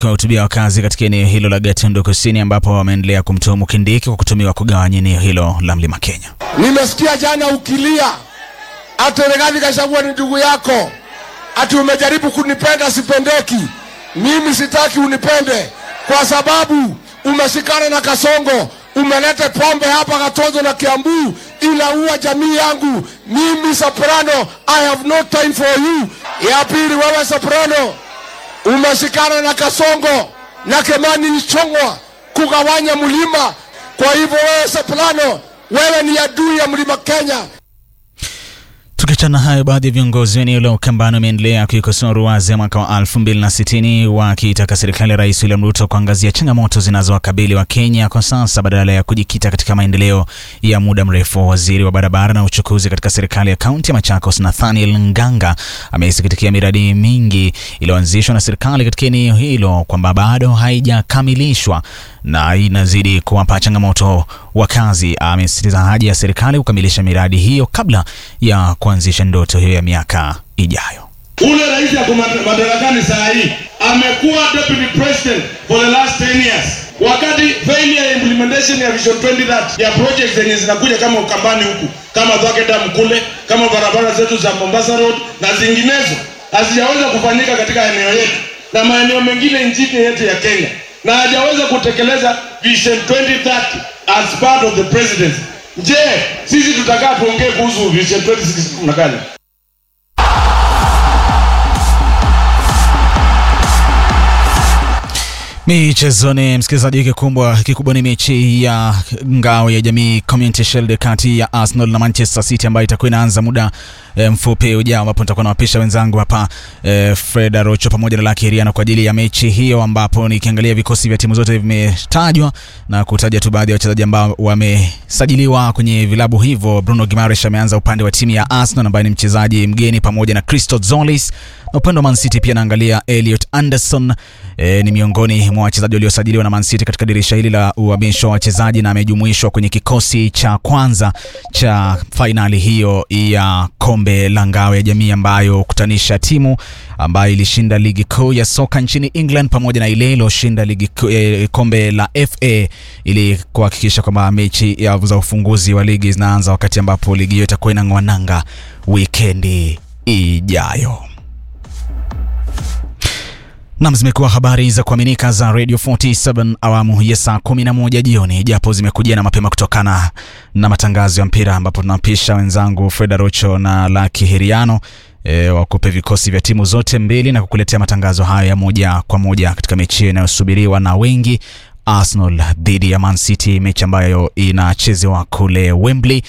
kuwahutubia wakazi katika eneo hilo la Gatundu Kusini, ambapo wameendelea kumtuhumu Kindiki kwa kutumiwa kugawanya eneo hilo la Mlima Kenya. Nimesikia jana ukilia ati Rigathi Gachagua ni ndugu yako, ati umejaribu kunipenda, sipendeki. Mimi sitaki unipende kwa sababu umeshikana na Kasongo, umeleta pombe hapa Katozo na Kiambu, inaua jamii yangu. Mimi Soprano, I have no time for you. Ya pili, wewe Soprano umeshikana na Kasongo na Kemani Ichong'wa kugawanya mlima. Kwa hivyo wewe Soprano, wewe ni adui ya mlima Kenya. Tukiachana hayo, baadhi ya viongozi wa eneo la Ukambani wameendelea kuikosoa ruwaza ya mwaka wa 2060 wakiitaka serikali ya Rais William Ruto kuangazia changamoto zinazowakabili wa Kenya kwa sasa badala ya kujikita katika maendeleo ya muda mrefu. Waziri wa barabara na uchukuzi katika serikali ya kaunti ya Machakos, Nathaniel Nganga, amesikitikia miradi mingi iliyoanzishwa na serikali katika eneo hilo kwamba bado haijakamilishwa na inazidi kuwapa changamoto wakazi. Amesisitiza haja ya serikali kukamilisha miradi hiyo kabla ya kuanzisha ndoto hiyo ya miaka ijayo. Ule rais yako madarakani saa hii amekuwa deputy president for the last 10 years, wakati failure ya implementation ya vision 2030 ya projects zenye zinakuja kama Ukambani huku kama Thwake Dam kule kama barabara zetu za Mombasa Road na zinginezo hazijaweza kufanyika katika eneo yetu na maeneo mengine nchini yetu ya Kenya, na hajaweza kutekeleza vision 2030 as part of the presidency. Je, sisi tutakaa tuongee kuhusu vision 2060 na gani? Michezoni, msikilizaji, kikubwa kikubwa ni mechi ya ngao ya jamii Community Shield kati ya Arsenal na Manchester City ambayo itakuwa inaanza muda e, mfupi ujao, ambapo nitakuwa nawapisha wenzangu hapa e, Fred Arocho pamoja na Lucky Heriano kwa ajili ya mechi hiyo, ambapo nikiangalia vikosi vya timu zote vimetajwa na kutaja tu baadhi ya wachezaji ambao wamesajiliwa kwenye vilabu hivyo. Bruno Gimaresh ameanza upande wa timu ya Arsenal ambaye ni mchezaji mgeni pamoja na Christo Zolis na upande wa Man City pia naangalia Elliot Anderson e, ni miongoni mwa wachezaji waliosajiliwa na Man City katika dirisha hili la uhamisho wa wachezaji na amejumuishwa kwenye kikosi cha kwanza cha fainali hiyo ya kombe la ngao ya jamii ambayo kutanisha timu ambayo ilishinda ligi kuu ya soka nchini England pamoja na ile iliyoshinda ligi eh, kombe la FA ili kuhakikisha kwamba mechi ya za ufunguzi wa ligi zinaanza wakati ambapo ligi hiyo itakuwa inang'oa nanga wikendi ijayo. Nam, zimekuwa habari za kuaminika za Radio 47 awamu ya saa 11 jioni, japo zimekujia na mapema kutokana na matangazo ya mpira, ambapo tunapisha wenzangu Fred Arocho na Lucky Heriano e, wakupe vikosi vya timu zote mbili na kukuletea matangazo hayo ya moja kwa moja katika mechi hiyo inayosubiriwa na wengi, Arsenal dhidi ya Man City, mechi ambayo inachezewa kule Wembley,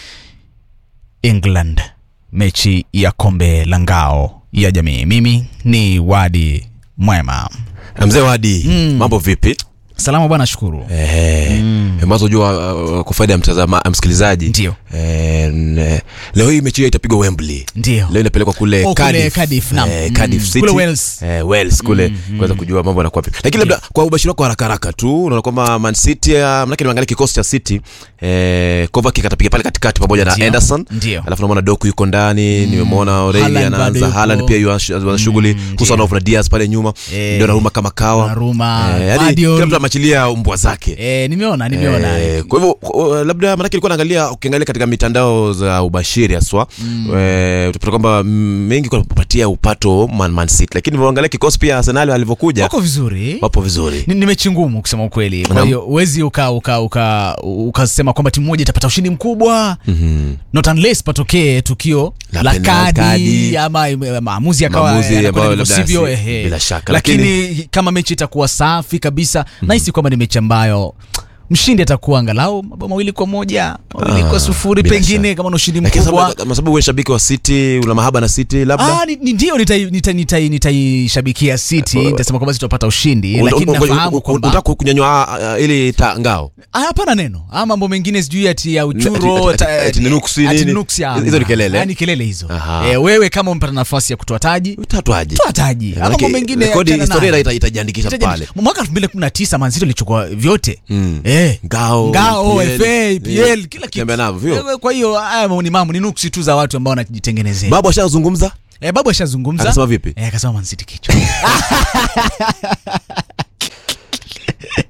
England, mechi ya kombe la ngao ya jamii. Mimi ni Wadi Mwema. Mzee Wadi, mm. mambo vipi? Salama bwana, shukuru. Eh, mm. Mazo jua uh, kwa faida ya mtazama msikilizaji. Ndio. Eh, ne, leo hii mechi hiyo itapigwa Wembley. Ndio. Leo inapelekwa kule Oh, kule Cardiff. Cardiff, naam. Eh, Cardiff Mm. City. Kule Wales. Eh, Wales kule kuweza kujua mambo yanakuwa vipi. Lakini labda kwa ubashiri wako haraka haraka tu unaona kwamba Man City uh, manake nimeangalia kikosi cha City eh, Kovacic atapiga pale katikati pamoja na Ndio. Anderson. Ndio. Alafu namuona Doku yuko ndani, nimemwona O'Reilly Haaland bado anaanza, yuko. Haaland pia yuanza shughuli, Kusanov na Diaz pale nyuma. Eh, Ndio Naruma kama kawa. Donnarumma, Eh, yaani Guardiola. kila mtu amachilia mbwa zake. Eh, nimeona nimeona. Eh, kwa hivyo uh, labda maanake ilikuwa naangalia ukiangalia katika mitandao za ubashiri haswa eh, utapata kwamba mm, mengi kwa kupatia upato Man, Man City, lakini uangalia kikosi pia Arsenal alivyokuja Wako vizuri. wapo vizuri. Ni, ni mechi ngumu kusema ukweli. Kwa Naam. hiyo huwezi uka uka uka ukasema kwamba timu moja itapata ushindi mkubwa. Mhm. Not unless patokee tukio La la penalty, kadi ama eh, maamuzi yakawa Maamuzi yanakwenda ambayo ndivyo labda sivyo, si- ehe. bila shaka, Lakini, kama mechi itakuwa safi kabisa nahisi kwamba ni mechi ambayo mshindi atakuwa angalau mabao mawili kwa moja mawili Ah, kwa sufuri bila pengine shaka. kama na ushindi Lakini mkubwa sababu- kwa sababu wewe shabiki wa City una mahaba na City labda Ah, ni, ni ndio nitaishabikia nita, nita, nitaishabikia City nitasema kwamba tutapata ushindi Un- lakini un- un- nafahamu un- kwamba unataka kunyanyua ah, ah, ili ta ngao Ah, hapana neno ah, mambo mengine sijui ati ya Ati- uchuro ati- ati- ati ni nuksi ati nini? nuksi, ah, Hizo ni kelele? ah, ni kelele hizo Aha. eh, wewe kama umepata nafasi ya kutoa taji utatwaje? toa taji Ah, mambo mengine rekodi achana historia nayo. ita- itajiandikisha Itaje- pale. mwaka 2019 Man City ilichukua vyote Mm. eh. Ngao, ngao EPL, FA PL kila kitu Tembea navyo, vyo. Eh, kwa hiyo haya ni mambo ni nuksi tu za watu ambao wanajitengenezea Babu ashazungumza eh, babu ashazungumza akasema vipi? eh, akasema Man City kichwa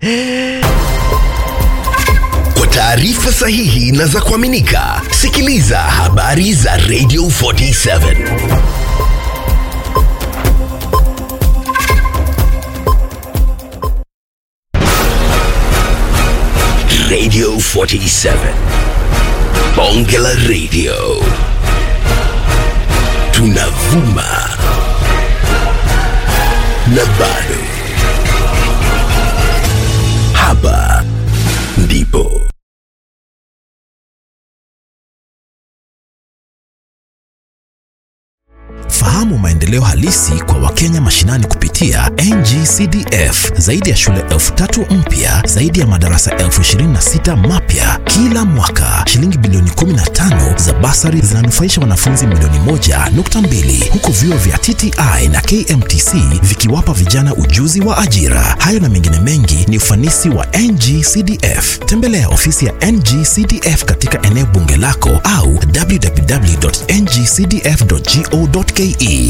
Kwa taarifa sahihi na za kuaminika, sikiliza habari za Radio 47. Radio 47. Bonge la Radio. Tunavuma na bado. Hapa ndipo. Fahamu maendeleo halisi kwa Wakenya mashinani kupitia NGCDF. Zaidi ya shule elfu tatu mpya, zaidi ya madarasa elfu ishirini na sita mapya kila mwaka. Shilingi bilioni 15 za basari zinanufaisha wanafunzi milioni moja nukta mbili huku vyuo vya TTI na KMTC vikiwapa vijana ujuzi wa ajira. Hayo na mengine mengi ni ufanisi wa NGCDF. Tembelea ofisi ya NGCDF katika eneo bunge lako au www.ngcdf.go.ke.